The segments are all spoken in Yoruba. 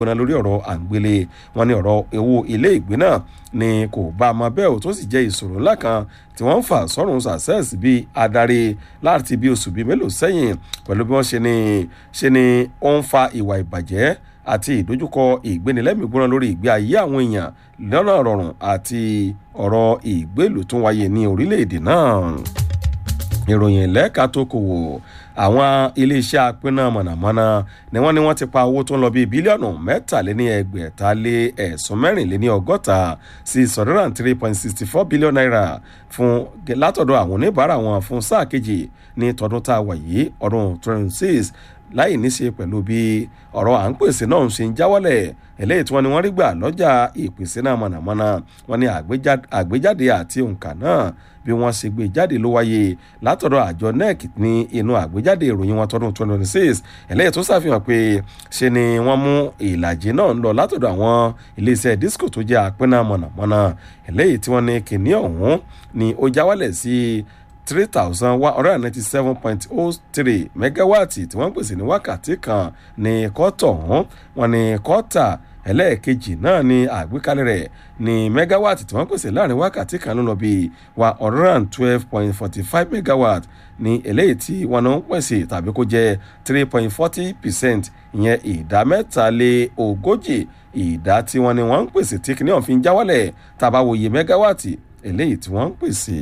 gbóná lórí ọ̀rọ̀ àǹgbélé wọn ní ọ̀rọ̀ owó ilé ìgbé náà ni kò bá a mọ bẹ́ẹ̀ ò tó sì jẹ́ ìṣòro ńlá kan tí wọ́n ń fà sọ́run success bíi adarí láti bí oṣù bíi mélòó sẹ́yìn pẹ̀lú bí wọ́n ṣe ni ṣe ni ó ń fa ìwà ìbàjẹ́ àti ìdojúkọ ìgbénilẹ́mìí gbóná lórí ìgbé ayé àwọn èèyàn lọ́nà rọrùn àti ọ̀rọ̀ ìgbélù tó wáyé ní orílẹ̀-èdè náà ìròyìn lẹ́ka tó kò wò àwọn iléeṣẹ́ apínná mọ̀nàmọ́ná ni wọ́n ní wọ́n ti pa owó tó ń lọ bíi bílíọ̀nù mẹ́tàléní ẹgbẹ̀ta lé ẹ̀sùn mẹ́rìnléní ọgọ́ta sí six hundred and three point sixty four billion naira fún látọ̀dọ̀ àwọn oníbàárà wọn fún sáà kejì ní tọdún tá a wà yìí ọdún twenty six láì ní ṣe pẹ̀lú bí ọ̀rọ̀ à ń pèsè náà ń ṣe ń jáwọ́lẹ̀ eléyìí tí wọ́n ní wọ́n rí gbà lọ́jà ìpèsè náà mọ̀nàmọ́ná wọ́n ní àgbéjáde àti òǹkà náà bí wọ́n ṣe gbé jáde ló wáyé látọ̀dọ̀ àjọ nec ní inú àgbéjáde ìròyìn wọn tọdún twenty twenty six eléyìí tó ṣàfihàn pé ṣe ni wọ́n mú ìlàjì náà lọ látọ̀dọ̀ àwọn iléeṣẹ́ disco tó jẹ́ àpínná mọ̀nàmọ́ná eléyìí tí wọ́n ní kìnìún ọ̀hún ni ó jáwálẹ̀ sí three thousand one hundred and ninety seven point oh three megawaati tí wọ́n pèsè ní wákàtí kan ní kọ́tọ̀ ọ̀hún wọn ní kọ́tà ẹlẹ́ẹ̀kejì náà ní àgbékalẹ̀ rẹ̀ ní megawaati tí wọ́n pèsè láàrin wákàtí kan ló lọ bí one hundred and twelve point forty five megawatt ní eléyìí tí wọ́n náà ń pèsè tàbí kó jẹ́ three point forty percent ìyẹn ìdá mẹ́ta lé ogójì ìdá tí wọ́n ní wọ́n ń pèsè tí kìnìún fi ń jáwálẹ̀ tàbá wòye megawaati eléyìí tí wọ́n ń pèsè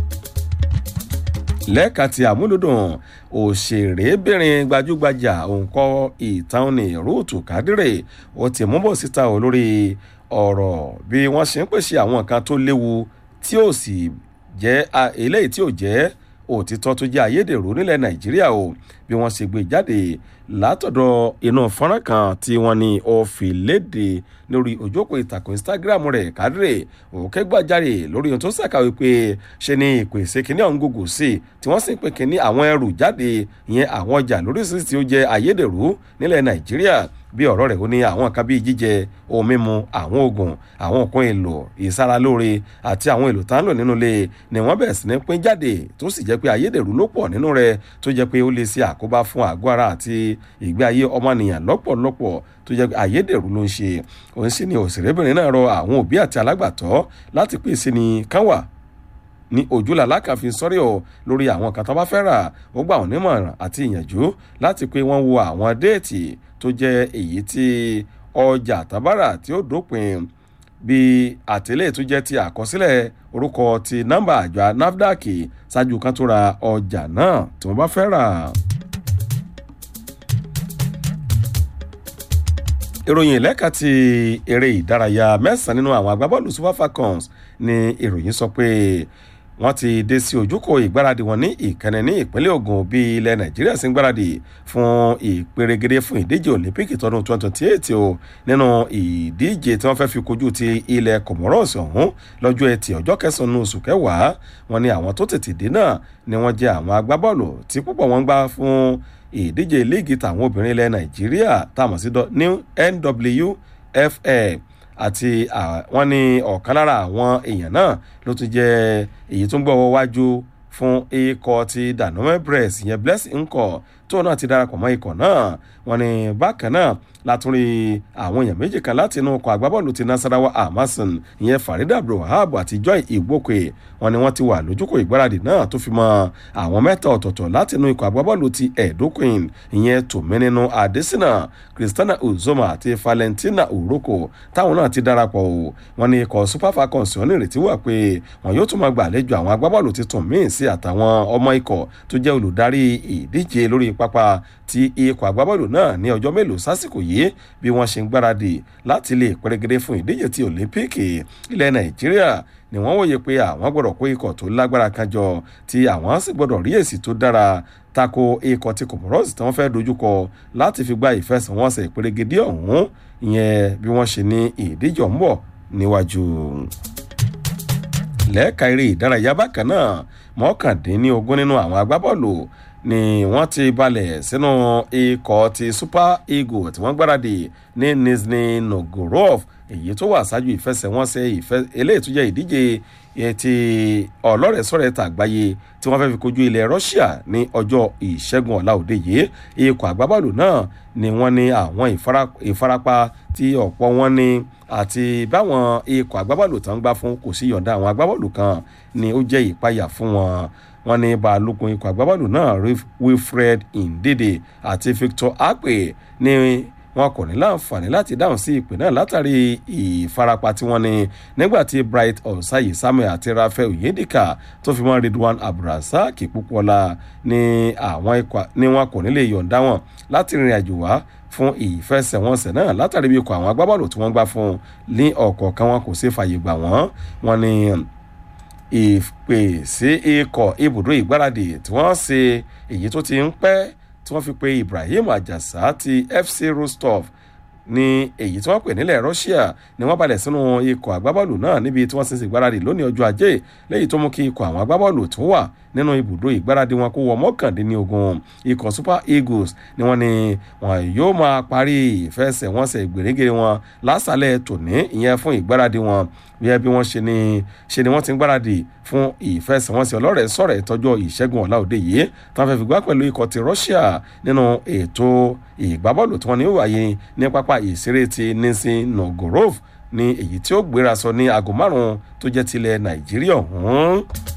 lẹ́ka ti àmúlòdùn òṣèrébìnrin gbajúgbajà òǹkọ ìtàn ní rúùtù kádìrè ó ti mú bọ̀ síta ò lórí ọ̀rọ̀ bí wọ́n ṣe ń pèsè àwọn nǹkan tó léwu tí ó sì jẹ́ eléyìí tí ò jẹ́ òtítọ́ tó jẹ́ ayédèrú nílẹ̀ nàìjíríà o bí wọ́n ṣe gbé jáde látọ̀dọ̀ inú fọ́nrán kan tí wọ́n ní ó fi léde lórí ojókòó ìtàkùn instagram rẹ̀ kádìrè òkè gbàjáre lórí ohun tó ṣàkàwé pé ṣe ni ìpèsè kínní ọ̀hún gògò sí tí wọ́n sì ń pè kínní àwọn ẹrù jáde ìyẹn àwọn ọjà lóríṣiríṣi tí ó jẹ́ ayédèrú nílẹ̀ nàìjíríà bí ọ̀rọ̀ rẹ̀ ó ní àwọn nǹkan bíi jíjẹ ohun mímu àwọn oògùn àwọn nǹkan èlò ìsaralóore àti àwọn èlò tá ń lò nínú ilé ni wọ́n bẹ̀rẹ̀ sí ní pín jáde tó sì jẹ́ pé ayédèrú ló pọ̀ nínú rẹ̀ tó jẹ́ pé ó lè ṣe àkóbá fún àgọ́ ara àti ìgbé ayé ọmọnìyàn lọ́pọ̀lọpọ̀ tó jẹ́ pé ayédèrú ló ń ṣe òun sì ni òṣèrébìnrin náà rọ àwọn òbí àti alágbàtọ́ láti pèsè ní kánwà ní ojúlà lákàfin sọ́rí ọ̀ lórí àwọn kan tó bá fẹ́ rà ó gbà wọ́n nímọ̀ràn àti ìyànjú láti pé wọ́n wo àwọn déètì tó jẹ́ èyí tí ọjà tábàrà tí ó dópin bí àtẹ̀lé tó jẹ́ ti àkọsílẹ̀ orúkọ ti nọ́mbà àjọ nafdac ṣáájú kan tó ra ọjà náà tí wọ́n bá fẹ́ rà. ìròyìn lẹ́ka ti eré ìdárayá mẹ́sàn-án nínú àwọn agbábọ́ọ̀lù super falcons ni ìròyìn sọ pé wọ́n ti dé sí ojúkò ìgbáradì wọn ní ìkànnì ní ìpínlẹ̀ ogun bí ilẹ̀ nàìjíríà sì ń gbáradì fún ìpèrègede fún ìdíje olympic tọdún 2028 o nínú ìdíje tí wọ́n fẹ́ fi kojú ti ilẹ̀ comoros ọ̀hún lọ́jọ́ ẹtì ọjọ́ kẹsàn-án oṣù kẹwàá wọn ni àwọn tó tètè dé náà ni wọ́n jẹ́ àwọn agbábọ́ọ̀lù tí púpọ̀ wọn gbá fún ìdíje líìgì tàwọn obìnrin ilẹ̀ nàìjíríà táwọn sí nwfl àti wọn ní ọ̀kan lára àwọn èèyàn náà ló tún jẹ́ èyí tó ń gbọ́ wájú fún ikọ̀ ti danome bress ìyẹn blessing nkọ̀ tóun náà ti darapọ̀ mọ́ ikọ̀ náà wọn ní bákan náà látúrí àwọn èèyàn méjì kan láti inú ọkọ̀ agbábọ́ọ̀lù ti nasarawa amason ìyẹn farida abdulwahab àti joy igbókè wọn ni wọ́n ti wà lójúkò ìgbáradì náà tó fi mọ́ àwọn mẹ́ta ọ̀tọ̀ọ̀tọ̀ láti inú ikọ̀ agbábọ́ọ̀lù ti edoquin ìyẹn tòmínínú adesina christiana uzoma àti valentina uroko táwọn náà ti darapọ̀ o wọn ni ikọ̀ super falcons wọn nírètí wà pé wọn yóò tún máa gbàlejò àwọn agbábọ́ọ̀lù tuntun míì sí àtàwọn ọmọ ikọ̀ tó jẹ́ olùdarí ìdíje lórí pápá ti ikọ̀ agbábọ́ọ̀lù náà ní ọjọ́ mélòó sásìkò yìí bí wọ́n ṣe ń gbáradì láti lè pẹ́rẹ́gẹ́dé fún ìdíje ti olympic ilẹ̀ nàìjíríà ni wọ́n wòye pé àwọn gbọ́dọ̀ kó ikọ̀ tó lágbára kan jọ tí àwọn sì gbọ́dọ̀ rí èsì tó dára tako ikọ̀ ti comoros tí wọ́n fẹ́ dojúkọ láti fi gba ìfẹsẹ̀wọnsẹ̀ ìpẹ́rẹ́gẹ́dé ọ̀hún ìyẹn bí wọ́n ṣe ní ìdíje ń bọ̀ níwájú lẹ́ẹ̀ka eré ìdárayá bákan náà mọ́kàndínlógún nínú àwọn agbábọ́ọ̀lù ni wọ́n ti balẹ̀ sínú ikọ̀ ti super eagle tí wọ́n gbáradì ní nizhny novgorod èyí tó wà ṣáájú ìfẹsẹ̀wọnsẹ̀ ìfẹ́ eléyìí tó jẹ́ ìdíje ti ọlọ́rẹ̀ẹ́sọ̀rẹ́ tàgbáyé tí wọ́n fẹ́ fi kojú ilẹ̀ Russia ní ọjọ́ ìṣẹ́gun ọ̀la òde yìí ikọ̀ àgbábọ́ọ̀lù náà ni wọ́n ní àwọn ìfarapa tí ọ̀pọ̀ wọn ní àti báwọn ikọ̀ agbábọ́ọ̀lù tó ń gbá fún kò sí yọ̀ǹda àwọn agbábọ́ọ̀lù kan ni ó jẹ́ ìpayà fún wọn wọ́n ní balógun ikọ̀ agbábọ́ọ̀lù náà Wilfred Ndidi àti Victor Akpe ní wọn kò ní láǹfààní láti dáhùn sí ìpè náà látàrí ìfarapa tí wọ́n ní nígbà tí Bright Osayi Samuel àti Raphael Oyedika tó fi mọ́ Ridwan Abdulrasaq Pópóọlá ní àwọn ikọ̀ ní wọn kò ní lè yọ̀ǹda wọn láti rìnrìn àjò wá fún ìfẹsẹ̀wọnsẹ̀ náà látàrí bí ikọ̀ àwọn agbábọ́ọ̀lù tí wọ́n gbá fún ní ọ̀kọ̀ọ̀kan wọn kò sí fàyè gbà wọ́n wọn ní ìpè sí ikọ̀ ibùdó ìgbáradì tí wọ́n ṣe èyí tó ti ń pẹ́ tí wọ́n fi pe Ibrahim Ajasa ti FC Rostov ní èyí tí wọ́n pè nílẹ̀ Russia ni wọ́n balẹ̀ sínú ikọ̀ agbábọ́ọ̀lù náà níbi tí wọ́n ti ń ṣègbáradì lónìí ọjọ́ ajé lẹ́yìn tó mú kí ikọ̀ àwọn agbábọ́ọ̀lù tó wà nínú ibùdó ìgbáradì wọn kó wọ mọ́kàndínlógún ikọ̀ Super Eagles ni wọ́n ní wọn yóò máa parí ìfẹsẹ̀wọnsẹ̀ gbèrègèrè wọn lásàlẹ̀ tòní ìyẹn fún ìgbáradì wọn bí bí wọ́n ṣe ni ṣe ni wọ́n ti ń gbáradì fún ìfẹsẹ̀wọnsẹ̀ ọlọ́rẹ̀ sọ̀rọ̀ ìtọ́jọ́ ìṣẹ́gun ọ̀la òde yìí tí wọ́n fẹ́ fi gbá pẹ̀lú ikọ̀ ti Russia nínú ètò ìgbábọ́ọ̀lù tí wọ́n ní wáyé ní pápá ìṣeré ti Nizhny Novgorod ní èyí tí ó gbéra sọ ní aago márùn-ún tó jẹ́ tilẹ̀ Nàìjíríà ọ̀hún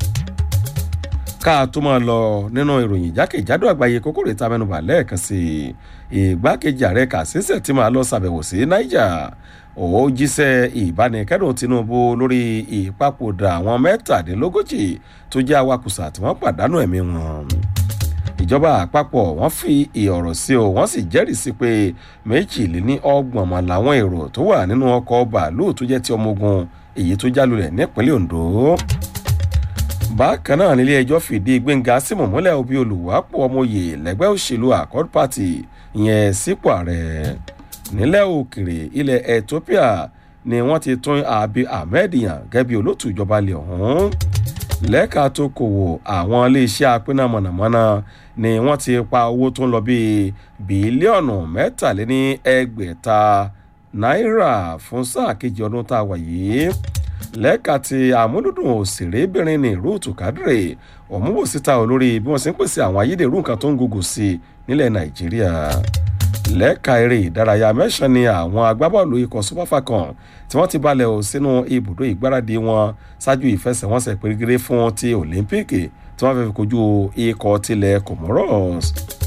ká tó máa lọ nínú ìròyìn jákèjádò àgbáyé kókó rèé ta mẹ́nubà lẹ́ẹ̀kan sí i ìgbákejì ààrẹ Kàṣíṣe tí máa lọ ṣàbẹ̀wò sí Niger ó jíṣẹ́ ìbánikẹ́dùn Tinubu lórí ìpapòdà àwọn mẹ́tàdínlógójì tó jẹ́ awakùsà tí wọ́n pàdánù ẹ̀mí wọn ìjọba àpapọ̀ wọ́n fi ọ̀rọ̀ sí o wọ́n sì jẹ́rìí sí pé méjìléní ọgbọ̀n mọ̀ làwọn èrò tó wà nínú ọkọ̀ bàálù tó jẹ́ ti ọmọ ogun èyí tó jálulẹ̀ nípínlẹ̀ Ondo bákan náà nílé ẹjọ́ fìdí Gbẹ́ngà Símù múlẹ̀ òbí olùwápò ọmọye lẹ́gbẹ́ òṣèlú Accord Party ìyẹn sípò ààrẹ nílẹ̀ òkèrè ilẹ̀ Ethiopia ni wọ́n ti tún Abiy Ahmed yàn gẹ́gẹ́ bí olótù ìjọba ilẹ̀ ọ̀hún lẹ́ka tó kòwò àwọn iléeṣẹ́ apínà mọ̀nàmọ́ná ni wọ́n ti pa owó tó ń lọ bíi bílíọ̀nù mẹ́tàléní ẹgbẹ̀ta náírà fún sáà kejì ọdún tá a wà yìí lẹ́ka ti àmúlùdùn òṣèrébìnrin ní Ruth Kadre òmùwò síta olórí bí wọ́n ṣe ń pèsè àwọn ayédèrú nǹkan tó ń gògò sí i nílẹ̀ Nàìjíríà lẹ́ka eré ìdárayá mẹ́sàn-án ni àwọn agbábọ́ọ̀lù ikọ̀ Super Falcon tí wọ́n ti balẹ̀ ò sínú ibùdó ìgbáradì wọn ṣáájú ìfẹsẹ̀wọnsẹ̀ pérégéré fún ti Olympic tí wọ́n fẹ́ fi kojú ikọ̀ tilẹ̀ Comoros.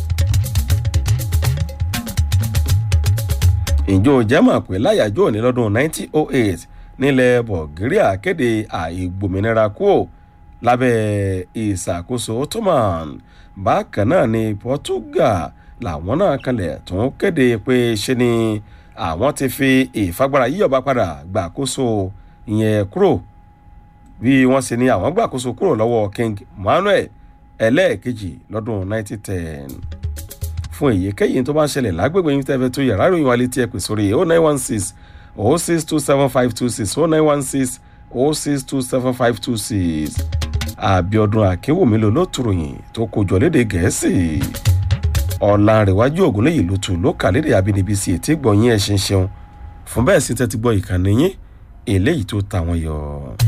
ìjọ jẹ́mọ̀ pé láyàjọ́ òní lọ́dún 1908 nílẹ̀ Bulgaria kéde àìgbòmìnira kúò lábẹ́ ìṣàkóso Ottoman bákan náà ní Portugal làwọn náà kanlẹ̀ tún kéde pé ṣe ni àwọn ti fi ìfagbára yíyọba padà gbàkóso ìyẹn kúrò bí wọ́n ṣe ní àwọn gbàkóso kúrò lọ́wọ́ King Manuel ẹlẹ́ẹ̀kejì lọ́dún 1910 fún èyíkéyìí tó bá ń ṣẹlẹ̀ lágbègbè yín tẹ́fẹ́ tó yàrá ìròyìn wa létí ẹ pè sórí 0916 0627526 0916 0627526 Àbíọ́dún Akínwùmí ló ló tùròyìn tó kojọ lédè Gẹ̀ẹ́sì Ọ̀làǹrẹ̀wájú Ògúnléyìí ló tù ló kà lédè abínibí sí etí gbọ̀nyìn ẹ̀ ṣeun ṣeun fún bẹ́ẹ̀ sí tẹ́tí gbọ́ ìkànnì yín eléyìí tó ta wọn yọ.